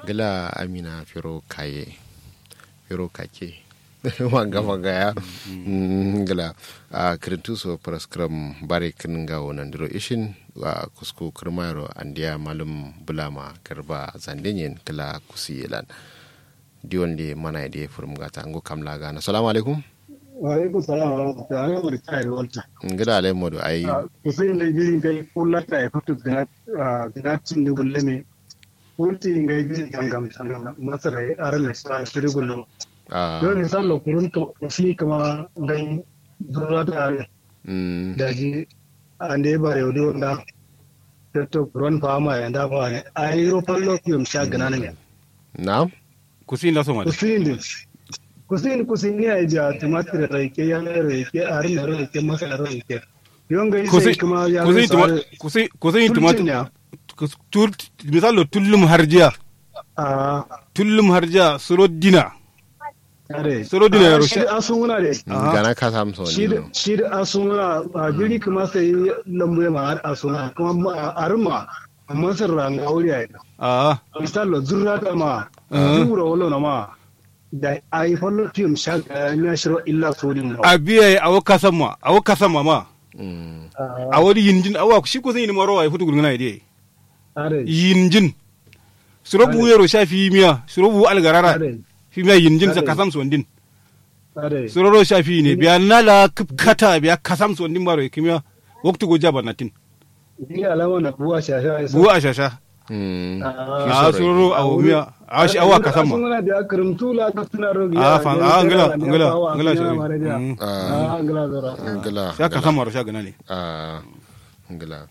gila amina firo kaye firo kake wanga wanga ya gila a kirintu so praskram bare kin ga wonan diro ishin wa kusku kirmayro andiya malum bulama garba zandenyen kila kusiyelan diwon de mana de furum gata ngo kamla gana assalamu alaikum wa alaikum salam wa rahmatullahi wa barakatuh walta ngida alai modu ai kusin da jiri kai kullata ya fito da da cin da gulleme kulti ngai jiri gangam sangam masara aran sa shiri gullo don ne sallo kurun ka shi kama ngai dura da da ji ande bare odo da to kurun fama ya da ba ai ro fallo kiyum sha gana ne na'am kusin da so ma kusin kusin kusin ne ai ja tumatir raike ya ne raike arin raike masara raike yonga sai kuma ya kusin kusin tumatir tur misalo tullum harjiya tullum harjiya suro dina suro dina ya rushe asunguna de gana ka samso ne shi da asunguna a jiri kuma sai lambu ya ma asunguna kuma arma masar ranga wuri ya a misalo zurra ta ma zura wala na ma da ai fallo tim shaka na shiro illa sodin a biya a waka sama a waka sama ma a wani yinjin awa shi ko zai ni maro ai futu gurguna ide yinjin surobu yero sha fi miya surobu algarara fi miya yinjin sa kasam sondin suroro sha fi ne biya nala kata biya kasam sondin baro kimiya waktu go jaba natin biya alama na buwa shasha buwa shasha a suroro a miya a shi awa kasam ma suna da karimtu la ka tuna rogi a fa a ngala ngala ngala shi a ngala zora ngala sha kasam maro sha gana ne a ngala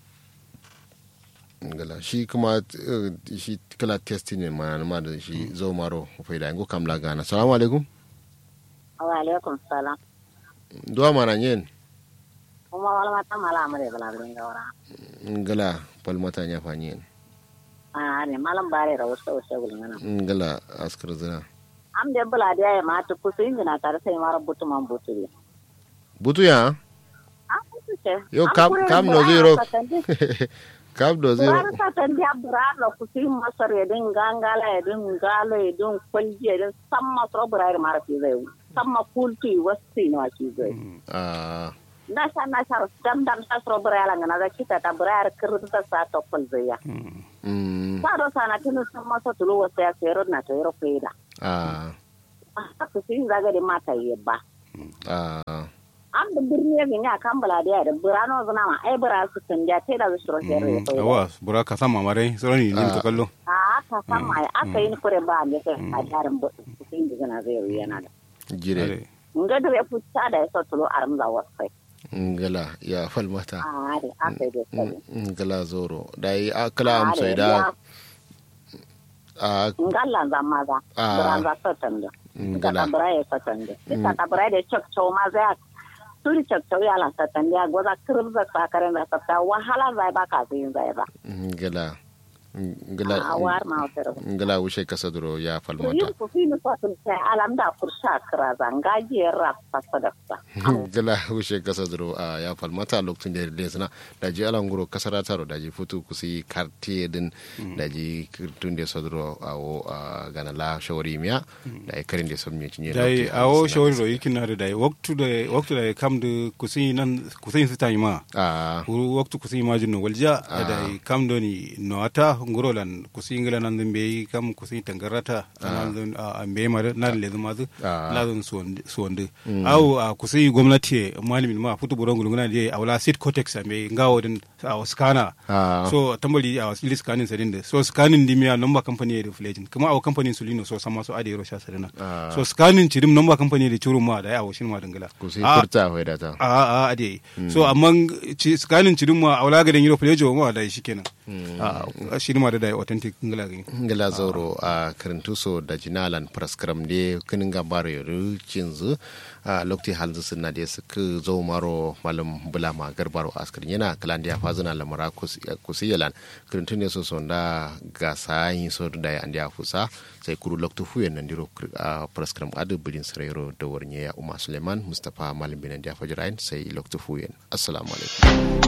ngala shi kuma shi kala testing ne ma ma da shi zo maro faida ngo kam la gana assalamu alaikum wa alaikum salam duwa mana nyen kuma wala mata mala amare bala bin gawara ngala pal mata nya fa nyen a ne malam bare ra wasu wasu gulun nan ngala askar zina am de bala da ya mata kusu injina tare sai mara butu man butu ne butu ya yo kam kam no zero kam do zero Burar sa tan dia burar la kusi masar ya din gangala ya din galo ya din kwalji ya din samma so burar mara fi zai samma kulti wasti no ki zai ah na sa na sa dam dam sa so burar la ngana da kita ta burar kirta ta sa to kul zai ya mm sa do sa na tinu samma so tulu wasta ya sero na to yero feida ah ah kusi zaga de mata yebba ah an da birni ya ganya kan bala da da burano zuna ma ai bura su kan ja te da su shiro sero ya awa bura kasam ma mare suro ni ni to kallo a aka san ma aka yi ni kure ba ne kai a jarin bu kusin da zana zai yana da jire nga da ya futa da ya sautulo a ramza wasai ngala ya fal mata a da aka yi da sai ngala zoro dai akala am sai da a ngalla za maza Ah. bura za satan da ngala ka bura ya satan da ka ta bura da chok chok ma za turi chok chok ya la satan ya goza kirza sakaren da sata wahala zai ba ka zai zai ba ngala a ngala war ma wata ngala wushe kasa duro ya fal to yin mata ku fi ni fatin sai alam da kursa kira zanga jiyar rafa sadakta gala wushe kasa duro a ya fal mata lokacin da da suna da ji alan guro kasara taro da ji futu kusi kartiye din da ji tun da sodro a wo a gana la shawari miya da ya karin da son miya cinye dai awo shawari ro yikin na da dai waktu da waktu da kam da kusin nan kusin su tayi ma a Uru waktu kusin ma jinno walja da dai kam do ni no ata ngoro lan kusin ngala nan dun be kam kusin tangarata nan dun a be ma na le zuma zu Ah. na dun suwande aw a kusin gwamnati malamin ma futu buron gulunguna je a wala sit cortex a be ngawo din a scanner Ah. so tambali a wasili scanning sadin da so scanning dimia number company da flagin kuma a company sulino so sama so ade ro sha sadina Ah. so scanning cirim number company da churu ma da ya washin ma dangala kusi Ah, furta hoida ta a a ade so amma ci scanning cirim ma a wala ga dan yiro flejo ma da shi kenan a shi ma da da authentic ngala gani ngala zauro a karintuso da jinalan praskram de kinin gambaro yoru cinzu a lokti halzu sunna de suka zo maro malam bulama garbaro askar yana kalan da ya fazuna lamara kusi yalan karintun ne so sonda gasa yin so da ya andi fusa sai kuru loktu fuyen nan diro a praskram adu bidin sarayro da warnya ya umma suleiman mustapha malam binan da fajirain sai loktu fuyen assalamu alaikum